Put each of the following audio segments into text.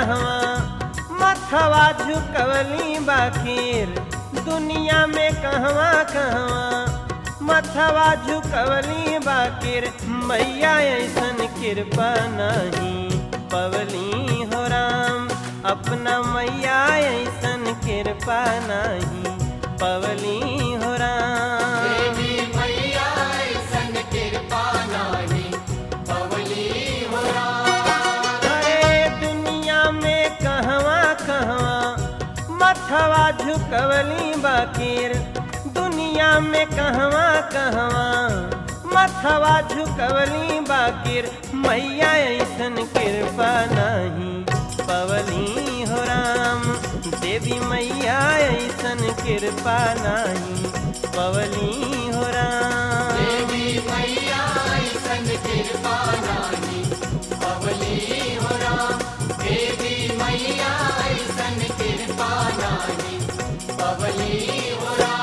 कहवा मथवा झुकवली बाखीर दुनिया में कहवा कहवा मथवा झुकवली बाकिर मैया ऐसन कृपा नहीं पवली हो राम अपना मैया ऐसन कृपा नहीं पवली हो राम देवी मैया ऐसन कृपा नाही पवली हो राम अरे दुनिया में कहवा कहवा मथवा झुकवली बाकिर दुनिया में कहवा कहवा मथवा झुकवली बाकिर मैया ऐसन कृपा नहीं पवली हो राम देवी मैया ऐसन कृपा नहीं पवली हो राम देवी मैया ऐसन कृपा नाही पवली हो राम देवी मैया ऐसन कृपा नाही पवली हो राम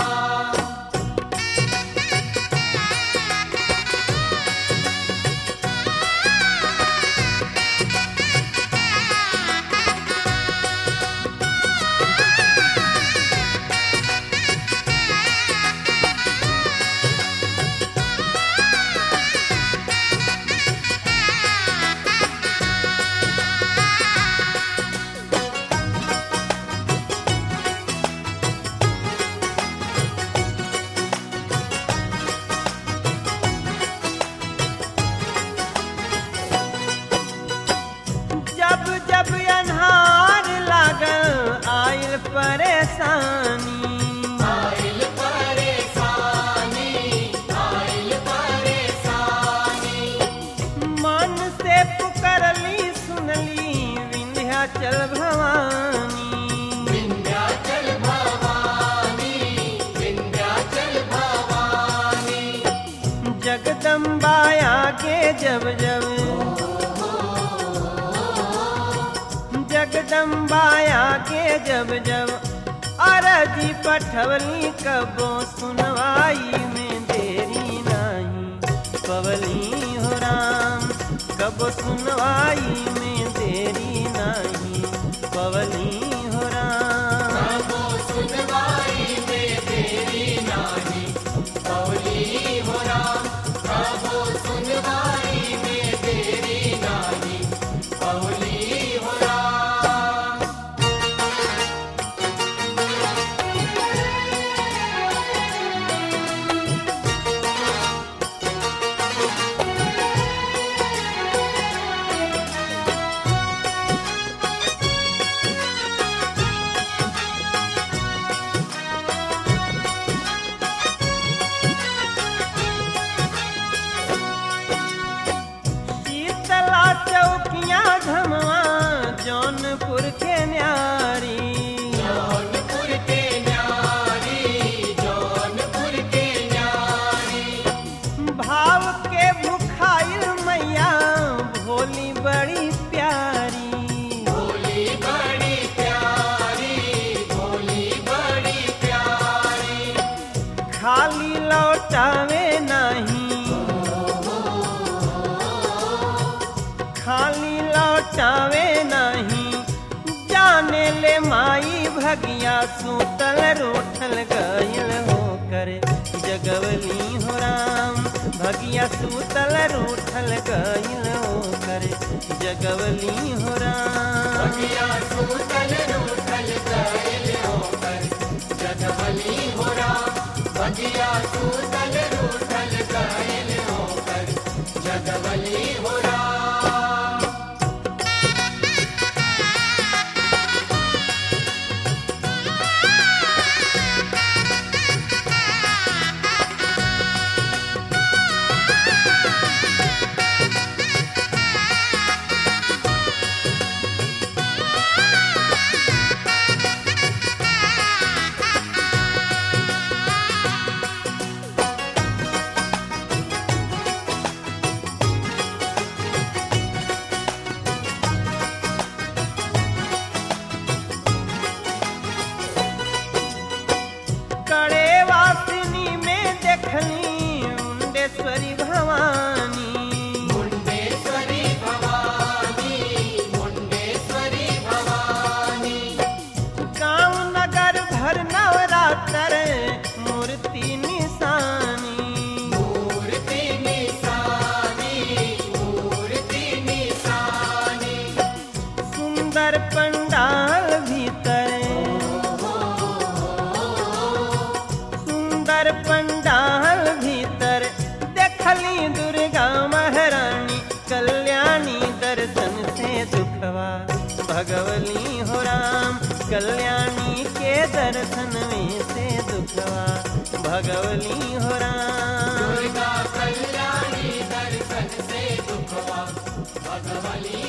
जब जब अन्हार लागल आयल परेशानी आइल परेशानी आइल परेशानी मन से पुकरली सुनली विंध्याचल भवानी विंध्याचल भवानी विंध्याचल भवानी जगदम्बा आगे जब जब जगदम्बा आगे जब जब अरजी पठवली कबो सुनवाई में देरी नहीं पवली हो राम कबो सुनवाई में देरी नहीं पवली हो राम प्रभु सुनवाई में देरी नाही पवली हो राम प्रभु सुनवाई में देरी नाही पवली हो राम शीतला चौकिया धमवा जौनपुर के न्यारी जौनपुर के न्यारी जौनपुर के न्यारी भाव के भुखाइल मैया भोली बड़ी प्यारी भोली बड़ी प्यारी भोली बड़ी प्यारी खाली लौटावे नहीं खाली लौटावे नहीं जाने ले माई भगिया सूतल रूठल गईल होकर जगवली हो राम भगिया सूतल रूठल गईल होकर जगवली हो राम भगिया सूतल रूठल गइल होकर जगवली हो राम भगिया सूतल रूठल गइल होकर जगवली हो राम शीतला सुंदर पंडाल भीतर देखली दुर्गा महारानी कल्याणी दर्शन से दुखवा भगवली हो राम कल्याणी के दर्शन में से दुखवा भगवली हो राम दुर्गा कल्याणी दर्शन से दुखवा भगवली